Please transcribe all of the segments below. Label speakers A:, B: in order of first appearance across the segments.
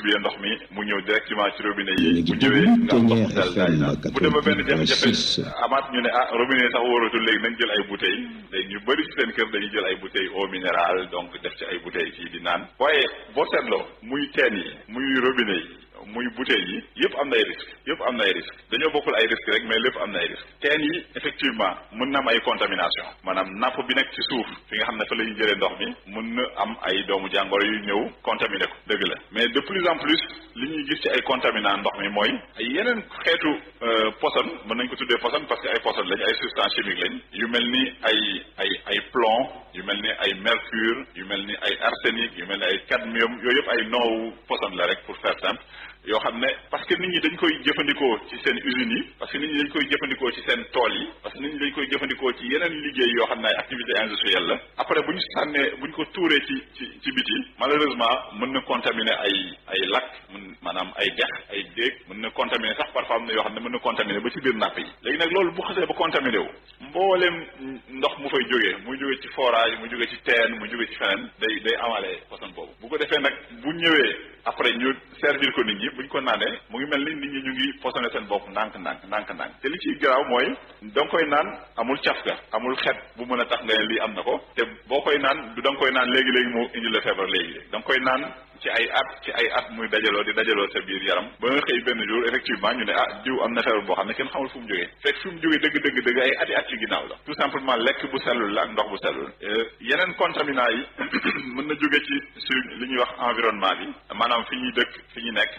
A: distribuer ndox mi mu ñëw directement ci robinet yi bu ñëwee nga am ndox dal daay naan bu demee benn jafe-jafe amaat ñu ne ah robinet sax wóoratul léegi nañ jël ay bouteilles léegi ñu bëri ci seen kër dañuy jël ay bouteilles eau minérale donc def ci ay bouteilles fii di naan waaye boo seetloo muy teen yi muy robinet yi muy bouteilles yi yëpp am na ay risques yëpp am na ay risques dañoo bokkul ay risques rek mais lépp am na ay risques teen yi effectivement mën na am ay contamination maanaam napp bi nekk ci suuf fi nga xam ne fa la ñuy jëlee ndox mi mën na am ay doomu jàngoro yu ñëw contaminé ko dëgg la mais de plus en plus li ñuy gis ci ay contaminant ndox mi mooy ay yeneen xeetu poson mën nañ ko tuddee poson parce que ay poson lañ ay substance chimique lañ yu mel ni ay ay ay plomb yu mel ni ay mercure yu mel ni ay arsenic yu mel ni ay cadmium yooyu yëpp ay noowu poson la rek pour faire simple yoo xam ne parce que nit ñi dañ koy jëfandikoo ci seen usines yi parce que nit ñi dañ koy jëfandikoo ci seen tool yi parce que nit ñi dañ koy jëfandikoo ci yeneen liggéey yoo xam ne ay activité industrielle la après bu ñu sànnee bu ñu ko tuuree ci ci ci biti malheureusement mën na contaminer ay ay lac mën maanaam ay dex ay déeg mën na contaminer sax parfois am na yoo xam ne mën na contaminer ba ci biir napp yi léegi nag loolu bu xasee ba contaminé wu mbooleem ndox mu fay jógee muy jógee ci forage mu jógee ci teen mu jógee ci feneen day day amalee poson boobu bu ko defee nag bu ñëwee après ñu servir ko nit ñi buñ ko naanee mu ngi mel ni nit ñi ñu ngi posone seen bopp ndànk ndànk ndànk ndànk te li ciy garaaw mooy da nga koy naan amul cafka amul xet bu mën a tax nga ne lii am na ko te boo koy naan du da nga koy naan léegi-léegi mu indi la feebar léegi-léegi da nga koy naan ci ay at ci ay at muy dajaloo di dajaloo sa biir yaram ba nga xëy benn jour effectivement ñu ne ah diw am na feebar boo xam ne kenn xamul fu mu jógee fekk fu mu jógee dëgg dëgg dëgg ay ati at ci ginnaaw la tout simplement lekk bu sellul la ak ndox bu sellul yeneen contaminant yi mën na jóge ci sur li ñuy wax environnement bi maanaam fi ñuy dëkk fi ñu nekk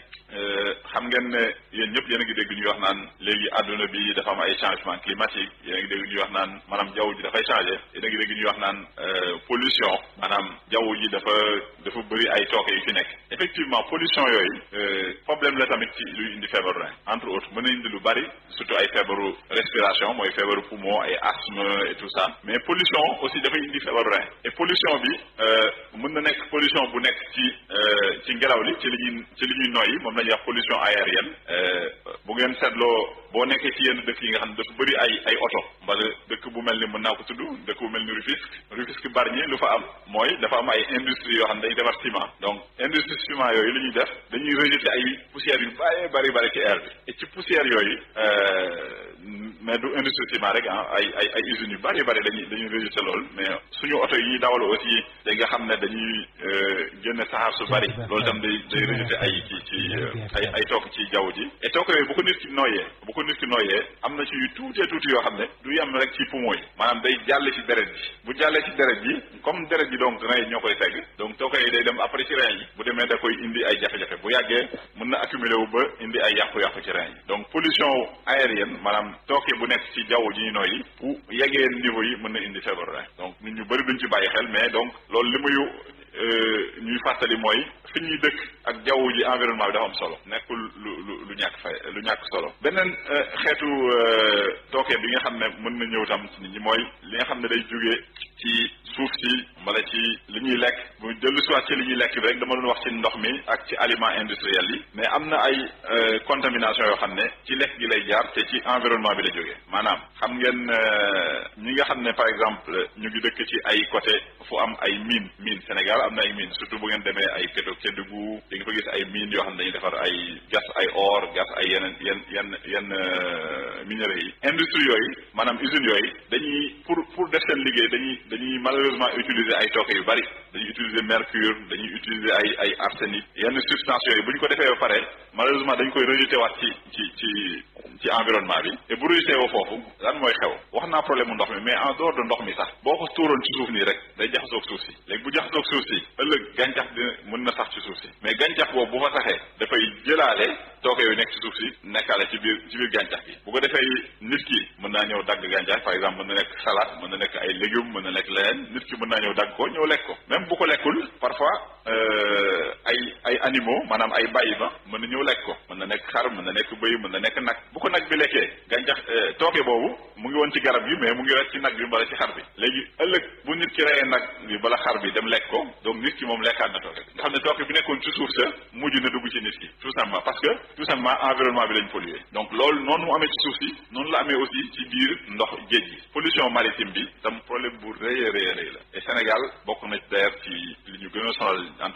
A: xam ngeen ne yéen ñëpp yéen a ngi dégg ñuy wax naan léegi àdduna bi dafa am ay changement climatique yéen a ngi dégg ñuy wax naan maanaam jaww ji dafay changé yéen a ngi dégg ñuy wax naan pollution maanaam jaww ji dafa dafa bëri ay tooke yu fi nekk effectivement pollution yooyu problème la tamit ci luy indi feebaru rein entre autres mën na indi lu bari surtout ay feebaru respiration mooy feebaru poumon ay asthme et tout ça mais pollution aussi dafay indi feebaru rein et pollution bi mën na nekk pollution bu nekk ci ci ngelaw li ci li ñuy ci li ñuy noyyi moom la ñuy wax pollution aérienne bu ngeen seetloo boo nekkee ci yenn dëkk yi nga xam ne dafa bëri ay ay oto mbala dëkk bu mel ni mën naa ko tudd dëkk bu mel ni Rufisque Rufisque Bargny lu fa am mooy dafa am ay industrie yoo xam ne day defar ciment donc industrie ciment yooyu li ñuy def dañuy rejeter ay poussières yu bari bari bari ci air bi et ci poussières yooyu mais du industrie ciment rek ah ay ay ay usines yu bari bari dañuy dañuy rejeter loolu mais suñu oto yi ñuy dawal aussi da nga xam ne dañuy génne saxaar su bari loolu tam day day rejeter ay ci ci ay ay took ci jaww ji et took yooyu bu ko nit ki nooyee bu ko nit ki nooyee am na ci yu tuutee tuuti yoo xam ne du yem rek ci poumon yi maanaam day jàll ci deret ji bu jàllee ci deret ji comme deret ji donc rein yi ñoo koy segg donc took yi day dem après ci rein yi bu demee da koy indi ay jafe-jafe bu yàggee mën na accumuler wu ba indi ay yàqu-yàqu ci rein yi donc pollution aérienne maanaam tooke bu nekk ci jaww ji ñu nooyi bu yeggee niveau yi mën na indi feebaru rein donc nit ñu bëri duñ ci bàyyi xel mais donc loolu li muy ñuy fàttali mooy fi ñuy dëkk ak jaww ji environnement bi dafa am solo nekkul lu lu lu ñàkk fay lu ñàkk solo beneen xeetu tooke bi nga xam ne mën na ñëw tam ci nit ñi mooy li nga xam ne day jógee ci suuf si wala ci li ñuy lekk bu dellu siwaat ci li ñuy lekk bi rek dama doon wax ci ndox mi ak ci aliment industriel yi mais am na ay contamination yoo xam ne ci lekk gi lay jaar te ci environnement bi la jógee maanaam xam ngeen ñi nga xam ne par exemple ñu ngi dëkk ci ay côté fu am ay mine mine Sénégal am na ay mine surtout bu ngeen demee ay Kéto Kédougou di nga fa gis ay mine yoo xam ne dañuy defar ay gas ay or gas ay yeneen yenn yenn yenn minerais yi industrie yooyu maanaam usines yooyu dañuy pour pour def seen liggéey dañuy dañuy malheureusement utiliser ay tooke yu bari dañuy utiliser mercure dañuy utiliser ay ay arsenic yenn substances yooyu bu ñu ko defee ba pare malheureusement dañ koy rejeté waat ci ci ci ci environnement bi et bu rejeté woo foofu lan mooy xew wax naa problème mu ndox mi mais en dehors de ndox mi sax boo ko tuuroon ci suuf nii rek day jaxasoog suuf si léegi bu jaxasoog suuf si ëllëg gàncax dina mën na sax ci suuf si mais gàncax boobu bu fa saxee dafay jëlaale tooke yooyu nekk ci suuf si nekkaale ci biir ci biir gàncax gi bu ko defee nit ki mën naa ñëw dagg gàncax par exemple mën na nekk salade mën na nekk ay légumes mën na nekk leneen nit ki mën naa ñëw dagg ko ñëw lekk ko même bu ko lekkul parfois ay ay animaux maanaam ay bàyyi ma mën na ñëw lekk ko mën na nekk xar mën na nekk bëy mën na nekk nag bu ko nag bi lekkee gàncax tooke boobu mu ngi woon ci garab gi mais mu ngi rek ci nag bi wala ci xar bi léegi ëllëg bu nit ki reyee nag bi bala xar bi dem lekk ko donc nit ki moom lekkaat na tooke nga xam ne tooke bi nekkoon ci suuf sa mujj na dugg ci nit ki tout simplement parce que tout simplement environnement bi lañ pollué donc loolu noonu mu amee ci suuf si noonu la amee aussi ci biir ndox géej gi pollution maritime bi tam problème bu rëy a rëy a rëy la et Sénégal bokk na d'ailleurs ci li ñu gën a sonal